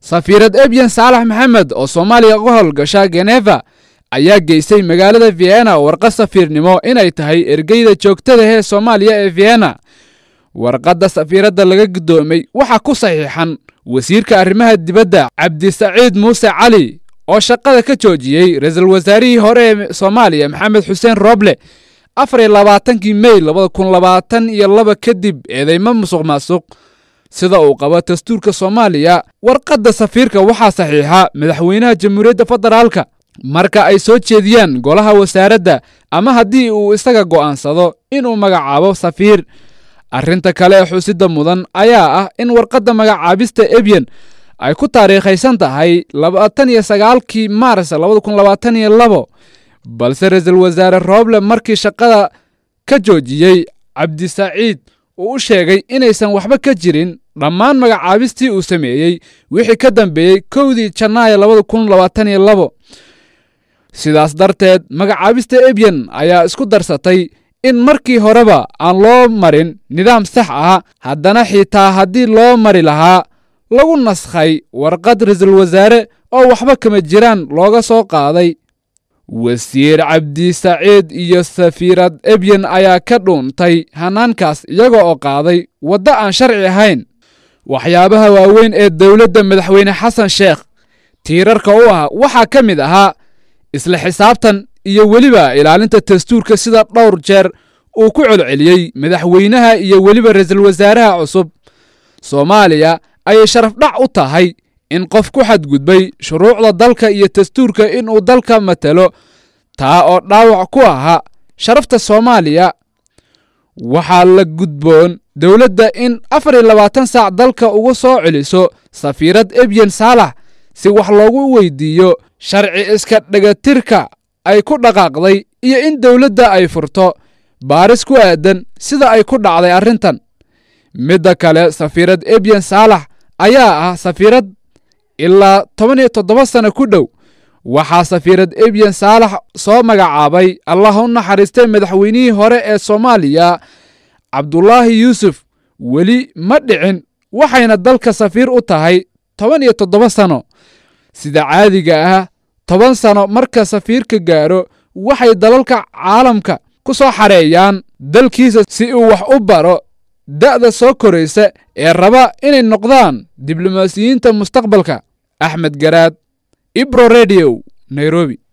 safiirad ebyan saalax maxamed oo soomaaliya uga howlgasha geneva ayaa geystay magaalada vienna warqad safiirnimo inay tahay ergeyda joogtada ee soomaaliya ee vienna warqadda safiiradda laga guddoomay waxaa ku saxiixan wasiirka arrimaha dibadda cabdisaciid muuse cali oo shaqada ka joojiyey ra-iisul wasaarihii hore ee soomaaliya maxamed xuseen rooble afar iyo labaatankii mey labada kun labaatan iyo laba kadib eedeymo musuq maasuq sida uu qabo dastuurka soomaaliya warqadda safiirka waxaa saxiixa madaxweynaha jamhuuriyadda federaalka marka ay soo jeediyaan golaha wasaaradda ama haddii uu isaga go'aansado inuu magacaabo safiir arrinta kale ee xusidda mudan ayaa ah in warqadda magacaabista ebyen ay ku taariikhaysan tahay labaatan iyo sagaalkii maars labada kun labaatan iyo labo balse ra-iisul wasaare rooble markii shaqada ka joojiyey cabdisaciid uu u sheegay inaysan waxba ka jirin dhammaan magacaabistii uu sameeyey wixii ka dambeeyey kowdii janaayo labada kun labaatan iyo labo sidaas darteed magacaabista ebyen ayaa isku darsatay in markii horeba aan loo marin nidaam sax ah haddana xitaa haddii loo mari lahaa lagu naskhay warqad ra-iisul wasaare oo waxba kama jiraan looga soo qaaday wasiir cabdisaciid iyo safiirad ebyen ayaa ka dhuuntay hanaankaas iyaga oo qaaday waddo aan sharci ahayn waxyaabaha waaweyn ee dowladda madaxweyne xasan sheekh tiirarka u ah waxaa ka mid ahaa isla xisaabtan iyo weliba ilaalinta dastuurka sida dhowr jeer uu ku celceliyey madaxweynaha iyo weliba ra-iisul wasaaraha cusub soomaaliya ayay sharaf dhac u tahay in qof ku xadgudbay shuruucda dalka iyo dastuurka inuu dalka matalo taa oo dhaawac ku ahaa sharafta soomaaliya waxaa la gudboon dowladda in afar iyo labaatan saac dalka uga soo celiso safiirad ebyen saalax si wax loogu weydiiyo sharci iska dhagatirka ay ku dhaqaaqday iyo in dowladda ay furto baaris ku aadan sida ay ku dhacday arrintan midda kale safiirad ebyen saalax ayaa ah safiirad ilaa toban iyo toddoba sano ku dhow waxaa safiirad ebyen saalax soo magacaabay allah u naxariistay madaxweynihii hore ee soomaaliya cabdulaahi yuusuf weli ma dhicin waxayna dalka safiir u tahay toban iyo toddoba sano sida caadiga ah toban sano marka safiirka gaaro waxay dalalka caalamka ku soo xareeyaan dalkiisa si uu wax u baro da'da soo koraysa ee raba inay noqdaan diblomaasiyiinta mustaqbalka axmed garaad ibro redio nairobi